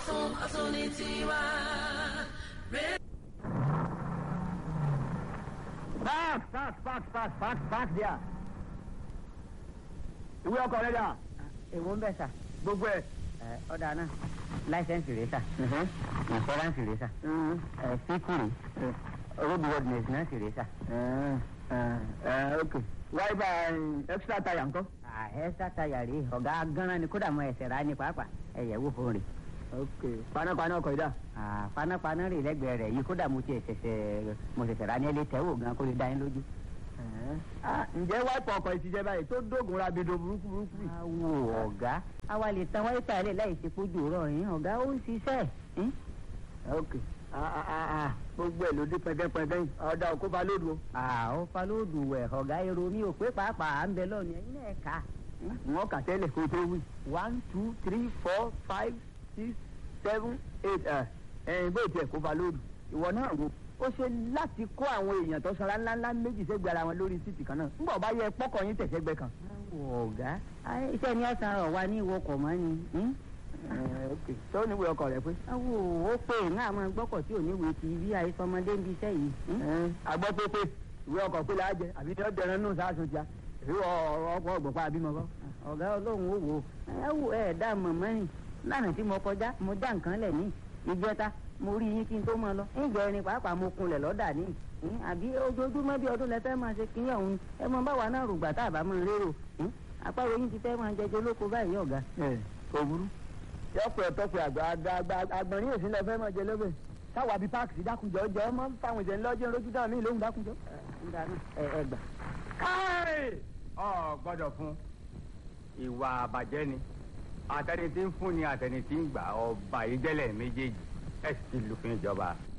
ọ̀tún ọ̀tún ní tiwa. Park, park, park, park, park, park there. Ìwé ọkọ̀ rẹ̀ dà. èwo ń bẹ̀ sà Gbogbo ẹ̀. ẹ ọ̀dà náà láìsẹ̀nsì rẹ̀ sà ìfọ́ránsì rẹ̀ sà ẹ síkìrì roadworthiness náà sì rẹ̀ sà. Ok. Wáyébà extra tire ńkọ́? ẹ sátayà rèé ọ̀gá gánran ni kódà mọ ẹsẹ̀ rà ní pàápàá ẹ̀yẹ̀ wò fún rè. Ok. Panápaná ọkọ̀ yìí dà. Ah, panápaná rè lẹ́gbẹ̀ẹ́ rẹ̀ yìí kódà mo tiẹ̀ ṣẹ̀ṣẹ̀ mo ṣẹ̀ṣẹ̀ rà ní ẹlẹ́ tẹ́wò gan kó lè dá yín lójú. Ah, Ǹjẹ́ wáìpù ọkọ̀ yìí ti jẹ́ báyìí tó dógun ra bido burúkú burúkú yìí? awo ọ̀gá àwa lè tan wáyé tààlẹ̀ láì ṣe kójú rọ̀ yín ọ̀gá ó ń ṣiṣẹ́ yín. Ok. Ah, ah, ah, ah. Gbogbo ẹ̀ ló dé pẹ́ndẹ́pẹ́ndẹ́ yìí. Ọ̀dà òkú ba lódu o. àwọn falóòdù wẹ̀ ọ̀gá èrò mi ò pé pàápàá à ń bẹ lọ́ọ̀nù ẹ̀yin náà kà á. Wọ́n kà tẹ́lẹ̀ kó tó wí. One two three four five six seven eight ẹ̀ ẹ̀yìn bó tiẹ̀ kó ba lódu. Ìwọ náà wo. Ó ṣe láti kó àwọn èèyàn tó sanra ńláńlá méjì sẹ́gbẹ̀ẹ́ ara wọn lórí títì kan náà. Ńgbà bá yẹ pọ́kọ̀ yín tẹ̀sẹ̀gbẹ́ kan. awo ọ̀gá ayé iṣẹ́ ni ọ̀sán rọ̀ wá ní ìwọkọ̀ mọ́ ni. hmm? Ẹ̀, ok. Tó níwèé ọkọ̀ rẹ̀ pé. awo ó pè ní àwọn gbọ́kọ̀ tí ò ní wèé ti bí àìsọmọdé ń bi iṣẹ́ yìí. hmm? Ẹ̀, Àgbọ̀ pé pé ìwé ọkọ̀ pé láà jẹ àbí ní ọ̀dẹ̀rẹ̀ nù sáàsùn tíá. Ìwé ọkọ̀ ọgbọ̀pá àbímọ kọ́. ọ̀gá ọlọ́run ó wò ó ẹ wò ẹ dá mọ̀mọ́ rìn lánàá tí mo kọjá mo já nǹkan lẹ̀ ní ìjẹta mo rí yín kí n tó máa lọ ìjọ ẹni pàápàá mo kunlẹ̀ lọ́dà ní ìhín, àbí ojoojúmọ́ bí ọdún lẹ fẹ́ máa ṣe kínní ọ̀hún ẹ mọ báwa náà rògbà tá a bá máa rérò ìhín, àpárò yín ti fẹ́ máa jẹjọ lóko báyìí ọ̀gá. ẹ kò burú. yọpẹ tọpẹ àgbà àgbà àgbà àgbọ̀nrín èsì lọ fẹ́ mọ̀ jẹ lọ́bẹ̀. táwa bíi páàkì sí dákunjọ jọ ọmọ fáwọn ìjẹun lọ́jọ́ lójú dáhùn mí lóhùn dákunjọ. nígbà náà ẹ ẹ gbà. káì ọ gbọ́dọ̀ fún ìwà àbàjẹ́ ni àtẹni tí ń fún ni àtẹni tí ń gbà ọba ìjẹlẹ méjèèjì ẹ sì ti lùfin ìjọba.